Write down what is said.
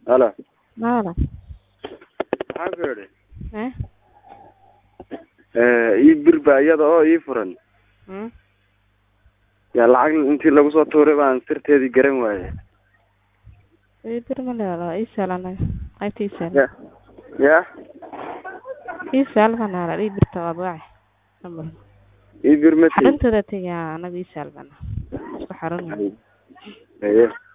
halo Maala. maxaan ku idhi Eh? ii bir baa iyada oo ii furan Hmm? yaa lacag intii lagu soo tuuray baan sirteedii garan waaye Ii bir ma leedahay ii saalan qaybta ii saalan ya ya ii saalan baan hala ii birta waa baac number ii bir ma tii xaruntada tagaa anaga ii saalan isku xarun Haye.